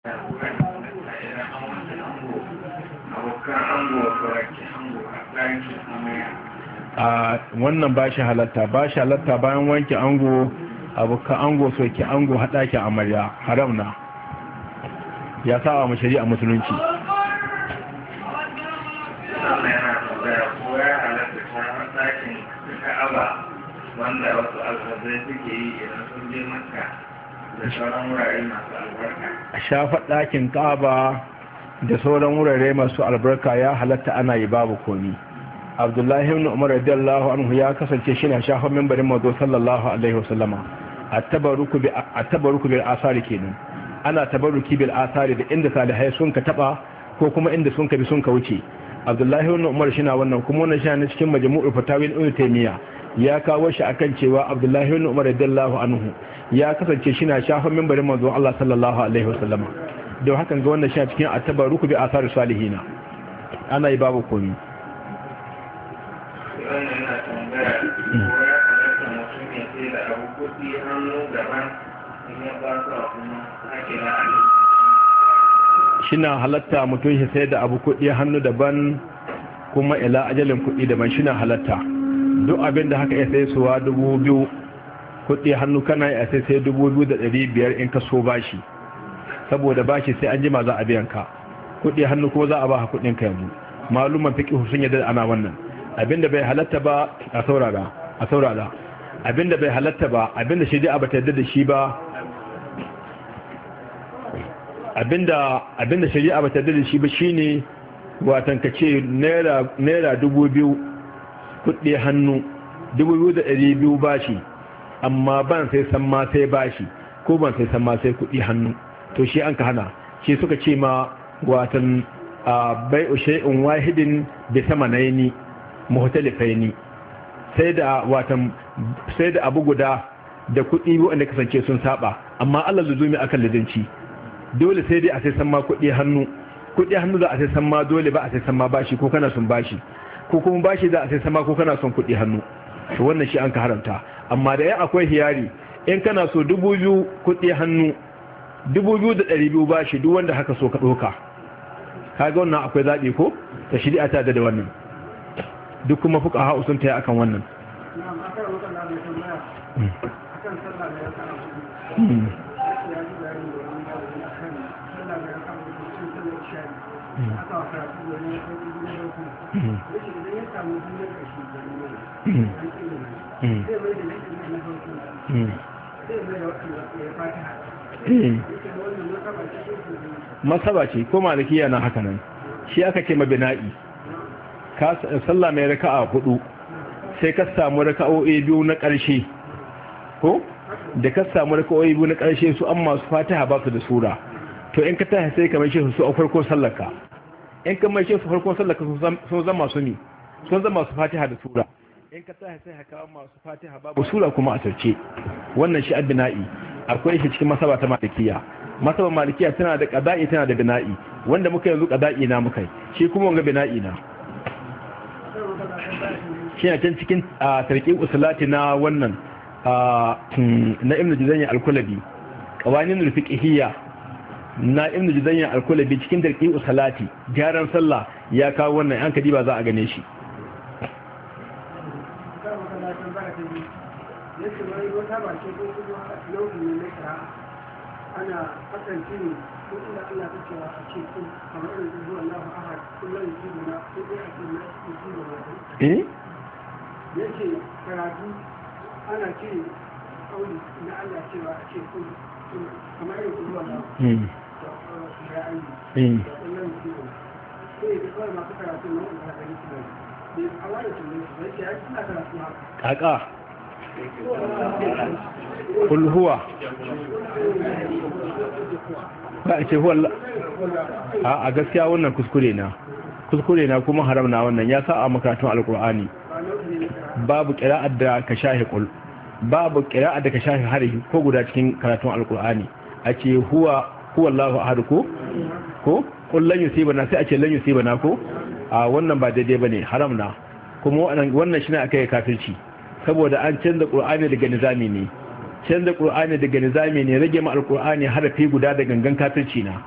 a wannan ba shi halatta ba shi halatta bayan wanke ango abokan ango soke ango haɗakin amarya haram na ya sa wa shari'a musulunci wanda wasu alfazai suke yi idan sun je makka da sauran wurare masu albarka a shafa ɗakin ƙaba da sauran wurare masu albarka ya halatta ana yi babu komi abdullahi ibn umar radiyallahu anhu ya kasance shi na shafa membarin mazo sallallahu alaihi wasallama a tabaruku bi a tabaruku bil asari kenan ana tabaruki bil asari da inda salihai sun ka taba ko kuma inda sun ka bi sun ka wuce abdullahi ibn umar shi na wannan kuma wannan shi na cikin majmu'ul fatawin ibn taymiya ya kawo shi akan cewa abdullahi ibn umar radiyallahu anhu ya kasance shi na shafa membarin manzon Allah sallallahu alaihi wasallam don hakan ga wannan shi cikin atabaruku bi asar salihina ana yi babu komi wannan yana tambaya ko ya halatta mutum ya sai da abu kuɗi hannu daban in ya ba su kuma ake na shina halatta mutum shi sai da abu kuɗi hannu daban kuma ila ajalin kuɗi daban shina halatta duk abin da haka ya sai suwa dubu biyu kuɗi hannu kana ya sai sai dubu biyu da ɗari biyar in ka so bashi saboda bashi sai an jima za a biyan ka kuɗi hannu ko za a ba kuɗin ka yanzu maluman fiqh sun yadda ana wannan abinda bai halatta ba a saurara a saurara abinda bai halatta ba abinda shari'a ba ta yadda da shi ba abinda abinda shari'a ba ta yadda da shi ba shine watan ka ce naira naira dubu biyu kuɗi hannu dubu biyu da ɗari biyu bashi amma ban sai san ma sai bashi ko ban sai san ma sai kuɗi hannu to shi an ka hana shi suka ce ma watan bai shay'in wahidin bi samanaini muhtalifaini sai da watan sai da abu guda da kuɗi wanda kasance sun saba amma Allah luzumi akan lizinci dole sai dai a sai san ma kuɗi hannu kuɗi hannu za a sai san ma dole ba a sai san ma bashi ko kana son bashi ko kuma bashi za a sai san ma ko kana son kuɗi hannu to wannan shi an ka haramta amma da ya akwai hiyari in kana so dubu biyu kuɗi hannu dubu biyu da ɗari biyu bashi duk wanda haka so ka ɗoka kaga wannan akwai zaɓi ko ta shari'a ta da wannan duk kuma fuka ha'u sun ta yi akan wannan masaba ce ko malikiya na haka nan shi aka ce mabina'i sallah mai raka'a hudu sai ka samu raka'o'i biyu na ƙarshe ko da ka samu raka'o'i biyu na ƙarshe su an masu fatiha ba su da sura to in ka tashi sai ka mai shi su a farkon sallarka in ka mai shi su farkon sallarka sun zama su ne sun zama su fatiha da sura in ka tashi sai haka masu fatiha babu sura kuma a sarce wannan shi addina'i akwai shi cikin masaba ta malikiya masaba malikiya tana da qada'i tana da bina'i wanda muka yanzu qada'i na muka shi kuma wanga bina'i na shi can cikin tarki usulati na wannan na ibn jizanya al-kulabi qawanin al-fiqhiyya na ibn jizanya al-kulabi cikin tarki usulati gyaran sallah ya kawo wannan an kadi ba za a gane shi ana hakan shi ne duk inda Allah ta cewa a ce kun kamar irin zuwa Allahu ahad kullum yusibu na ko dai a ce na yusibu na eh yake karatu ana ce kauli na Allah cewa a ce kun kamar irin zuwa Allahu hmm ya ayi hmm kullum yusibu na sai da kawai masu karatu na wanda ka yi su ne ne a wani tunan su yake ya suna karatu haka kaka kul huwa ba a ce huwa a gaskiya wannan kuskure na kuskure na kuma haram na wannan ya sa a makarantun alkur'ani babu kira'ar da ka shahi kul babu kira'ar da ka shahi harihi ko guda cikin karatun alkur'ani a ce huwa huwa Allahu ahad ko ko kul lan yusibana sai a ce lan yusibana ko a wannan ba daidai bane haram na kuma wannan shine akai kafirci saboda an canza qur'ani daga nizami ne canza qur'ani daga nizami ne rage ma alqur'ani harafi guda da gangan kafirci na